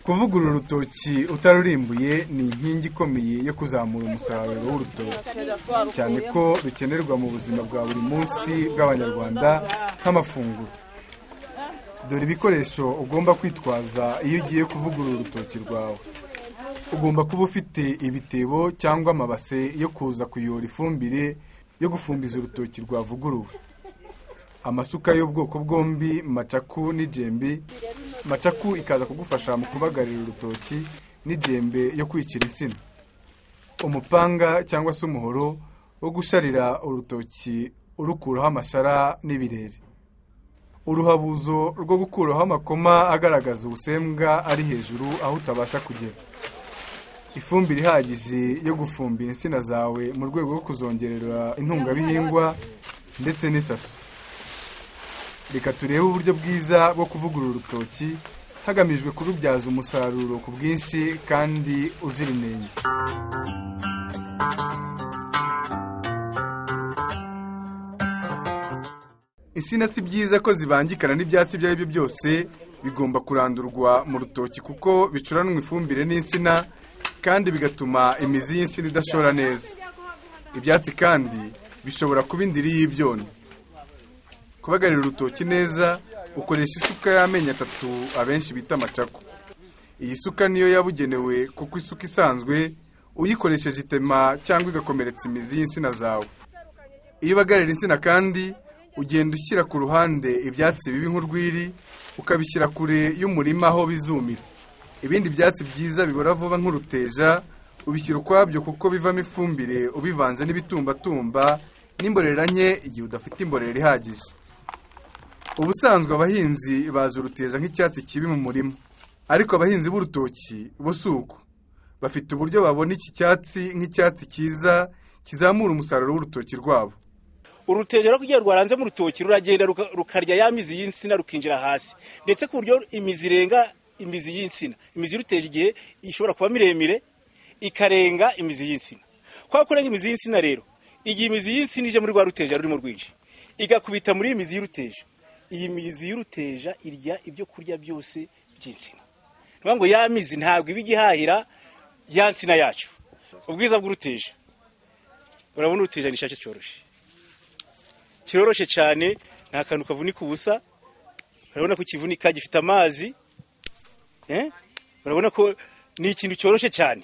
kuvugura urutoki utarurimbuye ni inkingi ikomeye yo kuzamura umusaruro w'urutoki cyane ko rukenerwa mu buzima bwa buri munsi bw'abanyarwanda nk'amafunguro dore ibikoresho ugomba kwitwaza iyo ugiye kuvugurura urutoki rwawe ugomba kuba ufite ibitebo cyangwa amabase yo kuza kuyora ifumbire yo gufumbiza urutoki rwavuguruwe amasuka y'ubwoko bwombi macaku n'ijembi macaku ikaza kugufasha mu kubagarira urutoki n'ijembe yo kwikira insina umupanga cyangwa se umuhoro wo gusharira urutoki urukuraho amashara n'ibirere uruhabuzo rwo gukuraho amakoma agaragaza ubusembwa ari hejuru aho utabasha kugera ifumbire ihagije yo gufumbira insina zawe mu rwego rwo kuzongerera intungabihingwa ndetse n'isaso reka turebe uburyo bwiza bwo kuvugurura urutoki hagamijwe kurubyaza umusaruro ku bwinshi kandi uzira inenge insina si byiza ko zibangikana n'ibyatsi ibyo ari byo byose bigomba kurandurwa mu rutoki kuko bicuranwa ifumbire n'insina kandi bigatuma imizi y'insina idashora neza ibyatsi kandi bishobora kuba indiri y'ibyonnyi kubagarira urutoki neza ukoresha isuka y'amenyo atatu abenshi bita amacaku iyi suka niyo yabugenewe kuko isuka isanzwe uyikoresheje itema cyangwa igakomeretsa imizi y'insina zawe iyo ubagarira insina kandi ugenda ushyira ku ruhande ibyatsi bibi nk'urwiri ukabishyira kure y'umurima aho bizumira ibindi byatsi byiza bibora vuba nk'uruteja ubishyira ukwabyo kuko bivamo ifumbire ubivanze n'ibitumbatumba n'imborera nke igihe udafite imborera ihagije ubusanzwe abahinzi bazi uruteja nk'icyatsi kibi mu murima ariko abahinzi b'urutoki bo si uko bafite uburyo babona iki cyatsi nk'icyatsi cyiza kizamura umusaruro w'urutoki rwabo uruteja rero kugira ngo rwaranze mu rutoki ruragenda rukarya ya mizi y'insina rukinjira hasi ndetse ku buryo imizi irenga imizi y'insina imizi y'uruteje igihe ishobora kuba miremire ikarenga imizi y'insina kwa kurenga imizi y'insina rero igihe imizi y'insina ije muri rwa ruteja rurimo rwinshi igakubita muri iyi mizi y'uruteja iyi mizi y'uruteja irya ibyo kurya byose by'insina niyo ngo ya mizi ntabwo iba igihahira ya nsina yacu ubwiza bw'uruteja urabona uruteja ni ishake cyoroshye kiroroshye cyane nta kantu kavunika ubusa urabona ko kivunika gifite amazi urabona ko ni ikintu cyoroshye cyane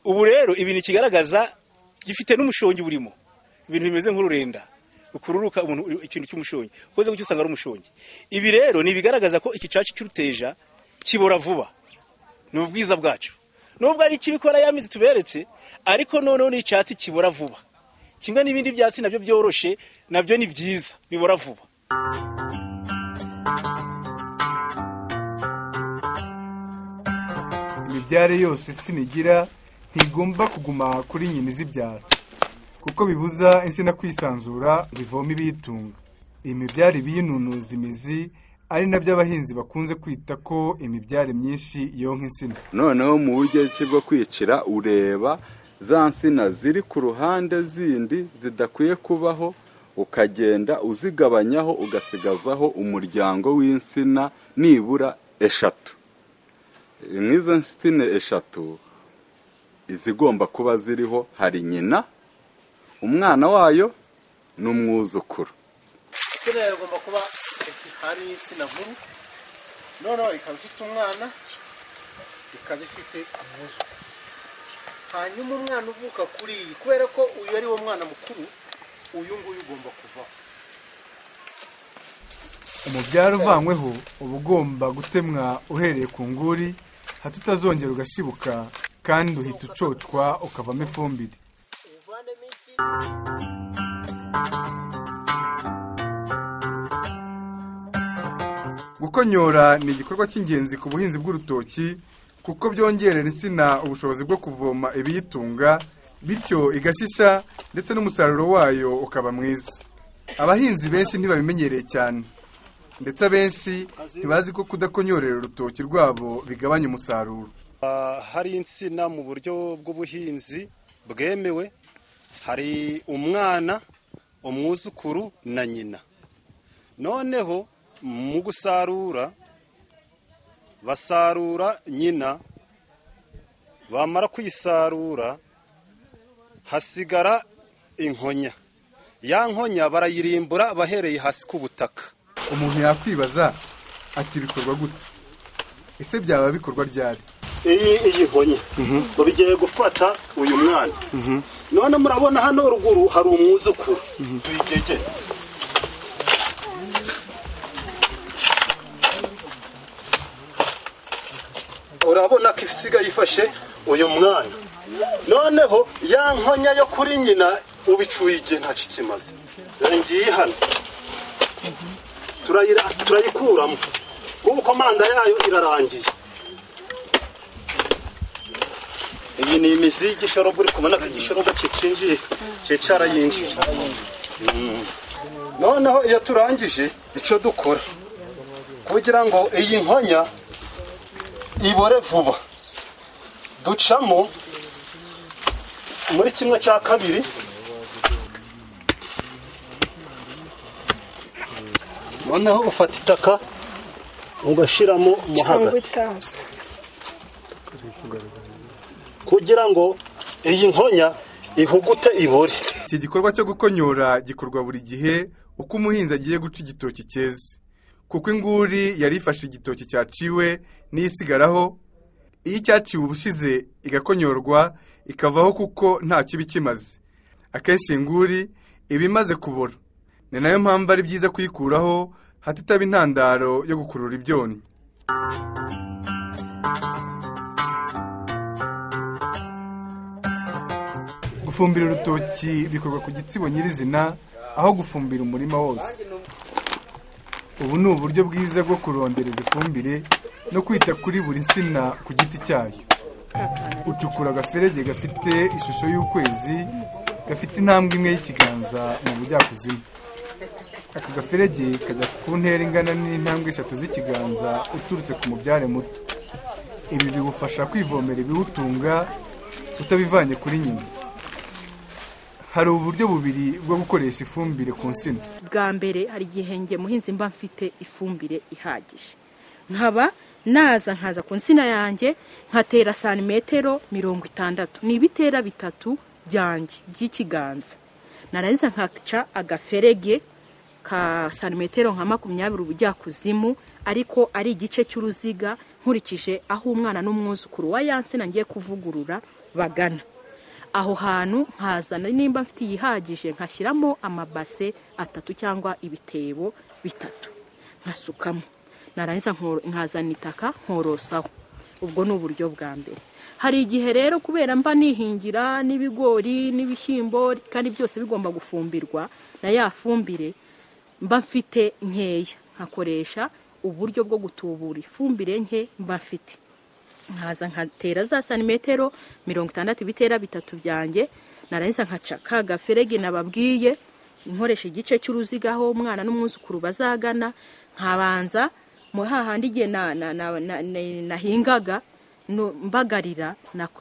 ubu rero ibi ni ikigaragaza gifite n'umushongi burimo ibintu bimeze nk'ururenda rukururuka umuntu ikintu cy'umushongi ukoze gutyo usanga ari umushongi ibi rero ni ibigaragaza ko iki caci cy'uruteja kibora vuba ni ubwiza bwacu nubwo ari ikibikora ya mizi tuberetse ariko noneho ni icyatsi kibora vuba kimwe n'ibindi byatsi nabyo byoroshe nabyo ni byiza bibora vuba imibyare yose sinigira ntigomba kuguma kuri nyina izibyara kuko bibuza insina kwisanzura bivoma ibiyitunga imibyari biyinunuza imizi ari nabyo abahinzi bakunze kwita ko imibyari myinshi yonka insina noneho mu buryo ki bwo kwicira ureba za nsina ziri ku ruhande zindi zidakwiye kubaho ukagenda uzigabanyaho ugasigazaho umuryango w'insina nibura eshatu nk'izo nsina eshatu izigomba kuba ziriho hari nyina umwana wayo ni umwuzukuru insina yawe igomba kuba hari insina nkuru noneho ikaba ifite umwana ikaba ifite umwuzukuru hanyuma umwana uvuka kuri iyi kubera ko uyu ari wo mwana mukuru uyu nguyu ugomba kuvaho umubyaro uvanyweho uba ugomba gutemwa uhereye ku nguri hato utazongera ugashibuka kandi uhita ucocwa ukavamo ifumbire gukonyora ni igikorwa cy'ingenzi ku buhinzi bw'urutoki kuko byongerera insina ubushobozi bwo kuvoma ibiyitunga bityo igashisha ndetse n'umusaruro wayo ukaba mwiza abahinzi benshi ntibabimenyereye cyane ndetse abenshi ntibazi ko kudakonyorera urutoki rwabo bigabanya umusaruro hari insina mu buryo bw'ubuhinzi bwemewe hari umwana umwuzukuru na nyina noneho mu gusarura basarura nyina bamara kuyisarura hasigara inkonya ya nkonya barayirimbura bahereye hasi ku butaka umuntu yakwibaza ati bikorwa gute ese byaba bikorwa ryari iyi iyi nkonya babigiye gufata uyu mwana none murabona hano ruguru hari umwuzukuru tuyigege urabona ko ifisiga yifashe uyu mwana noneho ya nkonya yo kuri nyina ubicuye igihe nta kikimaze ngiye hano turayikuramo kuko manda yayo irarangiye iyi ni imizi y'igishorobo uri kubona ko igishorobo kicinjiye kicara yinjiye noneho iyo turangije icyo dukora kugira ngo iyi nkonya ibore vuba ducamo muri kimwe cya kabiri noneho ufata itaka ugashyiramo mo hagati kugira ngo iyi nkonya ihugute ibore iki gikorwa cyo gukonyora gikorwa buri gihe uko umuhinzi agiye guca igitoki cyeze kuko inguri yari ifashe igitoki cyaciwe n'iyisigaraho iyo icyaciwe ubushize igakonyorwa ikavaho kuko nta kibi kimaze akenshi inguri iba imaze kubora ni nayo mpamvu ari byiza kuyikuraho hato itaba intandaro yo gukurura ibyonnyi gufumbira urutoki bikorwa ku gitsibo nyirizina aho gufumbira umurima wose ubu ni uburyo bwiza bwo kurondereza ifumbire no kwita kuri buri nsina ku giti cyayo ucukura agaferege gafite ishusho y'ukwezi gafite intambwe imwe y'ikiganza mu bujyakuzimu aka gaferege kajya ku ntera ingana n'intambwe eshatu z'ikiganza uturutse ku mubyare muto ibi biwufasha kwivomera ibiwutunga utabivanye kuri nyina hari uburyo bubiri bwo gukoresha ifumbire ku nsina bwa mbere hari igihe nge muhinzi mba mfite ifumbire ihagije nkaba naza nkaza ku nsina yanjye nkatera santimetero mirongo itandatu ni ibitera bitatu byanjye by'ikiganza narangiza nkaca agaferege ka santimetero nka makumyabiri ubujyakuzimu ariko ari igice cy'uruziga nkurikije aho umwana n'umwuzukuru wa ya nsina ngiye kuvugurura bagana aho hantu nkazana nimba mfite iyihagije nkashyiramo amabase atatu cyangwa ibitebo bitatu nkasukamo narangiza nkazana itaka nkorosaho ubwo ni uburyo bwa mbere hari igihe rero kubera mba nihingira n'ibigori n'ibishyimbo kandi byose bigomba gufumbirwa na ya fumbire mba mfite nkeya nkakoresha uburyo bwo gutubura ifumbire nke mba mfite nkaza nkatera za santimetero mirongo itandatu ibitera bitatu byanjye narangiza nkaca ka gaferege nababwiye nkoresha igice cy'uruziga aho umwana n'umwuzukuru bazagana nkabanza muri hahandi igihe nahingaga mbagarira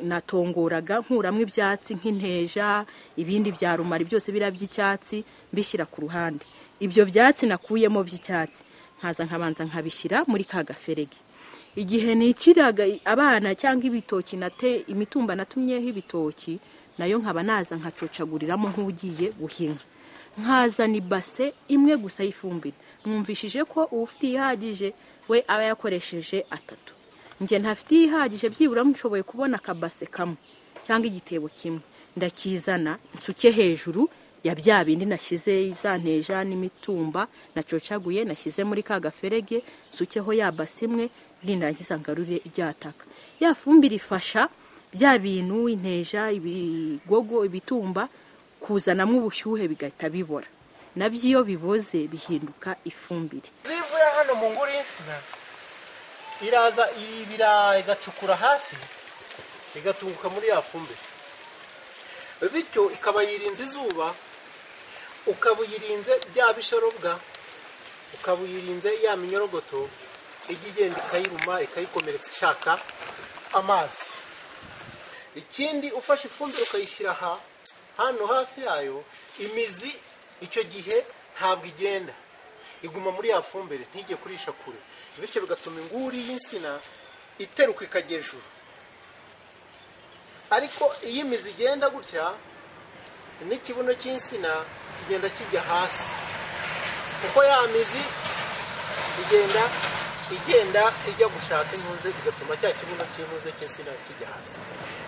natongoraga nkuramo ibyatsi nk'inteja ibindi bya rumari byose biriya by'icyatsi mbishyira ku ruhande ibyo byatsi nakuyemo by'icyatsi nkaza nkabanza nkabishyira muri ka gaferege igihe nikiraga abana cyangwa ibitoki nate imitumba natumyeho ibitoki nayo nkaba naza nkacocaguriramo nk'ugiye guhinga nkazana ibase imwe gusa y'ifumbire mwumvishije ko ufite ihagije we aba yakoresheje atatu njye ntafite ihagije byibura mushoboye kubona akabase kamwe cyangwa igitebo kimwe ndakizana nsuke hejuru ya bya bindi nashyize za nteja n'imitumba nacocaguye nashyize muri ka gaferege nsukeho ya base imwe rindangiza ngarure ryataka ya fumbire ifasha bya bintu inteja ibigogo ibitumba kuzanamo ubushyuhe bigahita bibora nabyo iyo biboze bihinduka ifumbire zivuye rero hano mu nguri y'insina iraza ibirayi igacukura hasi igatunguka muri ya fumbire bityo ikaba yirinze izuba ukaba uyirinze bya bishorobwa ukaba uyirinze ya minyorogoto ijya igenda ikayiruma ikayikomeretsa ishaka amazi ikindi ufashe ifumbire ukayishyira aha hano hafi yayo imizi icyo gihe ntabwo igenda iguma muri ya fumbire ntige kurisha kure bityo bigatuma inguri y'insina iteruka ikajya hejuru ariko iyo imizi igenda gutya n'ikibuno cy'insina kigenda kijya hasi kuko ya mizi igenda igenda ijya gushaka intuze bigatuma cya kibuno cy'intuze cy'insina kijya hasi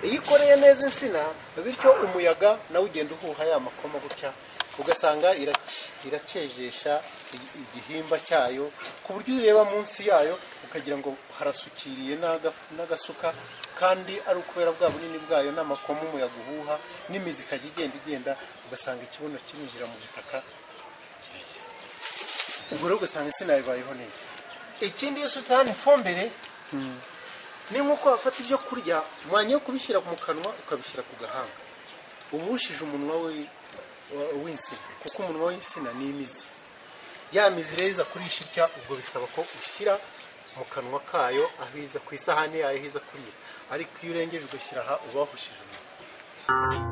iyo ikoreye neza insina bityo umuyaga nawe ugenda uhuha ya makoma gutya ugasanga irac- iracejesha igi- igihimba cyayo ku buryo ureba munsi yayo ukagira ngo harasukiriye n'aga- n'agasuka kandi ari ukubera bwa bunini bwayo n'amakoma umuyaga uhuha n'imizi ikajya igenda igenda ugasanga ikibuno kirinjira mu butaka ubwo rero ugasanga insina bibayeho neza ikindi iyo usutse hano ifumbire ni nk'uko wafata ibyo kurya mwanya yo kubishyira mu kanwa ukabishyira ku gahanga uba uwushije umunwa we- wa- w'insina kuko umunwa w'insina ni imizi ya mizi rero iza kurisha itya ubwo bisaba ko ushyira mu kanwa kayo aho iza ku isahani yayo aho iza kurira ariko iyo urengeje ugashyira aha uba wahushije umunwa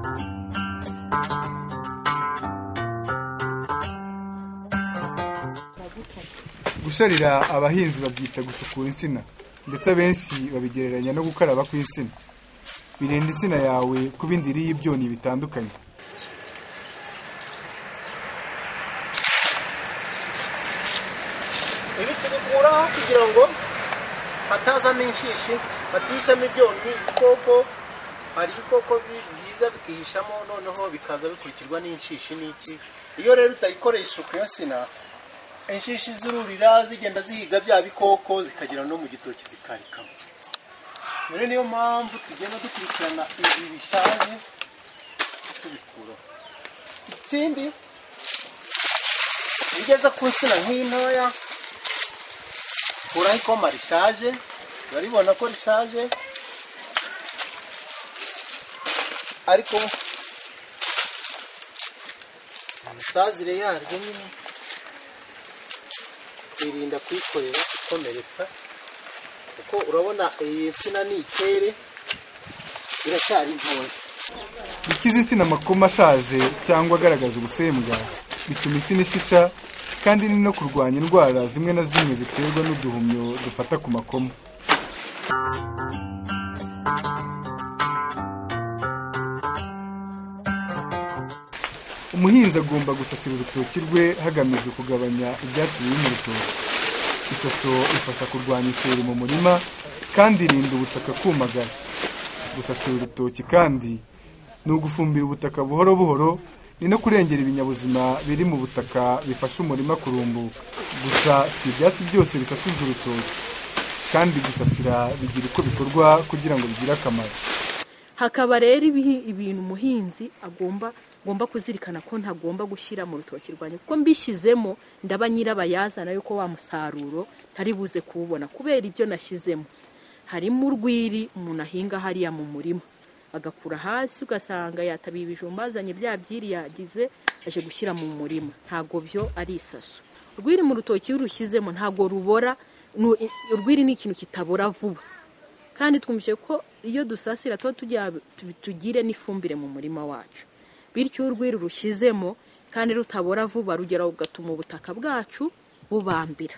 gusharira abahinzi babyita gusukura insina ndetse abenshi babigereranya no gukaraba kw'insina birinda insina yawe kuba indiri y'ibyonnyi bitandukanye ibi tubikuraho kugira ngo hatazamo inshishi batishamo ibyonnyi ibikoko hari ibikoko bi- biza bikihishamo noneho bikaza bikurikirwa n'inshishi n'iki iyo rero utayikoreye isuku iyo sina inshishi zirurira zigenda zihiga bya bikoko zikagera no mu gitoki zikarikamo rero niyo mpamvu tugenda dukurikirana ibi bishaje tubikuraho ikindi iyo ugeze ku nsina nk'iyi ntoya kuraho ikoma rishaje baribona ko rishaje ariko imisazire yaryo nyine irinda kuyikorera ikomeretsa kuko urabona iyi nsina ni ikere iracyari ntoya ikiza insina amakoma ashaje cyangwa agaragaza ubusembwa bituma insina ishisha kandi ni no kurwanya indwara zimwe na zimwe ziterwa n'uduhumyo dufata ku makoma umuhinzi agomba gusasira urutoki rwe hagamijwe kugabanya ibyatsi biri mu rutoki isaso ifasha kurwanya isuri mu murima kandi irinda ubutaka kumagara gusasira urutoki kandi ni ugufumbira ubutaka buhoro buhoro ni no kurengera ibinyabuzima biri mu butaka bifasha umurima kurumbuka gusa si ibyatsi byose bisasizwa urutoki kandi gusasira bigira uko bikorwa kugira ngo bigire akamaro hakaba rero ibihi- ibintu umuhinzi agomba agomba kuzirikana ko ntagomba gushyira mu rutoki rwanjye kuko mbishyizemo ndaba nyirabayazana yuko wa musaruro ntari buze kuwubona kubera ibyo nashyizemo harimo urwiri umuntu ahinga hariya mu murima agakura hasi ugasanga yatabiye ibijumba azanye bya byiri yagize aje gushyira mu murima ntabwo byo ari isaso urwiri mu rutoki iyo urushyizemo ntabwo rubora nu- i- urwiri ni ikintu kitabora vuba kandi twumvise ko iyo dusasira tuba tugira tu- tugire n'ifumbire mu murima wacu bityo urwiri rushyizemo kandi rutabora vuba rugera ugatuma ubutaka bwacu bubambira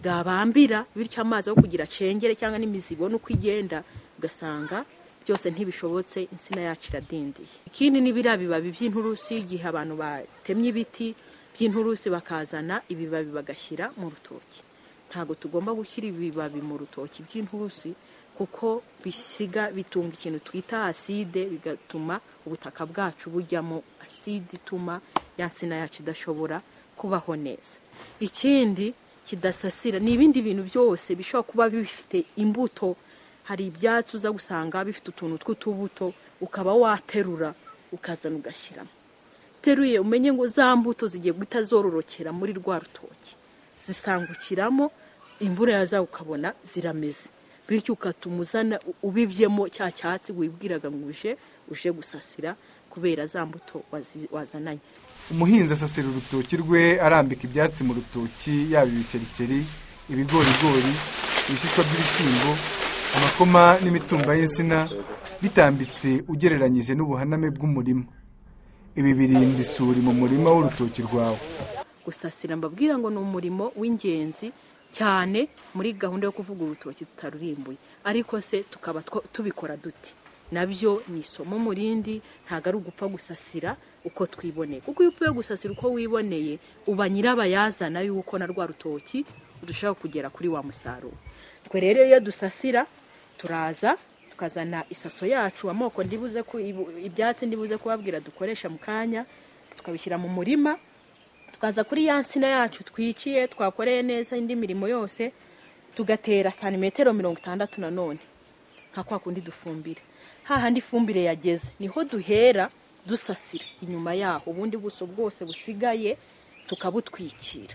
bwabambira bityo amazi yo kugira acengere cyangwa n'imizi ibona uko igenda ugasanga byose ntibishobotse insina yacu iradindiye ikindi ni biriya bibabi by'inturusi igihe abantu batemye ibiti by'inturusi bakazana ibibabi bagashyira mu rutoki ntabwo tugomba gushyira ibibabi mu rutoki by'inturusi kuko bisiga bitunga ikintu twita aside bigatuma ubutaka bwacu bujyamo aside ituma ya nsina yacu idashobora kubaho neza ikindi kidasasira ni ibindi bintu byose bishobora kuba bifite imbuto hari ibyatsi uza gusanga bifite utuntu tw'utubuto ukaba waterura ukazana ugashyiramo uteruye umenye ngo za mbuto zigiye guhita zororokera muri rwa rutoki zisangukiramo imvura yaza ukabona zirameze bityo ugatuma uzana ubibyemo cya cyatsi wibwiraga ngo uje uje gusasira kubera za mbuto wazi- wazananye umuhinzi asasira urutoki rwe arambika ibyatsi mu rutoki yaba ibikerikeri ibigorigori ibishishwa by'ibishyimbo amakoma n'imitumba y'insina bitambitse ugereranyije n'ubuhaname bw'umurima ibi birinda isuri mu murima w'urutoki rwawe gusasira mbabwira ngo ni umurimo w'ingenzi cyane muri gahunda yo kuvuga urutoki tutarurimbuye ariko se tukaba two- tubikora dute nabyo ni isomo mu rindi ntabwo ari ugupfa gusasira uko twiboneye kuko iyo upfuye gusasira uko wiboneye uba nyirabayazana y'uko na rwa rutoki urushaho kugera kuri wa musaruro twe rero iyo dusasira turaza tukazana isaso yacu amoko ndibuze ku ibu- ibyatsi ndibuze kubabwira dukoresha mu kanya tukabishyira mu murima tukaza kuri ya nsina yacu twiciye twakoreye neza indi mirimo yose tugatera santimetero mirongo itandatu nanone nka kwa kundi dufumbira hahandi ifumbire yageze niho duhera dusasira inyuma yaho ubundi buso bwose busigaye tukabutwikira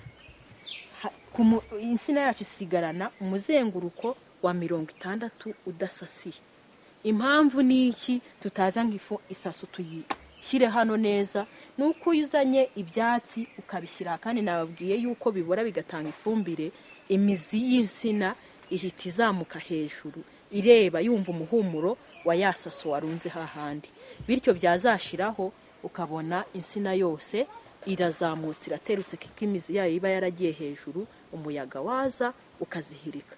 Ha- ku mu- insina yacu isigarana umuzenguruko wa mirongo itandatu udasasiye impamvu ni iki tutaza ngo ifu isaso tuyishyire hano neza ni uko iyo uzanye ibyatsi ukabishyira kandi nababwiye yuko bibora bigatanga ifumbire imizi y'insina ihita izamuka hejuru ireba yumva umuhumuro wa ya saso warunze hahandi bityo byazashiraho ukabona insina yose irazamutse iraterutse kuko imizi yayo iba yaragiye hejuru umuyaga waza ukazihirika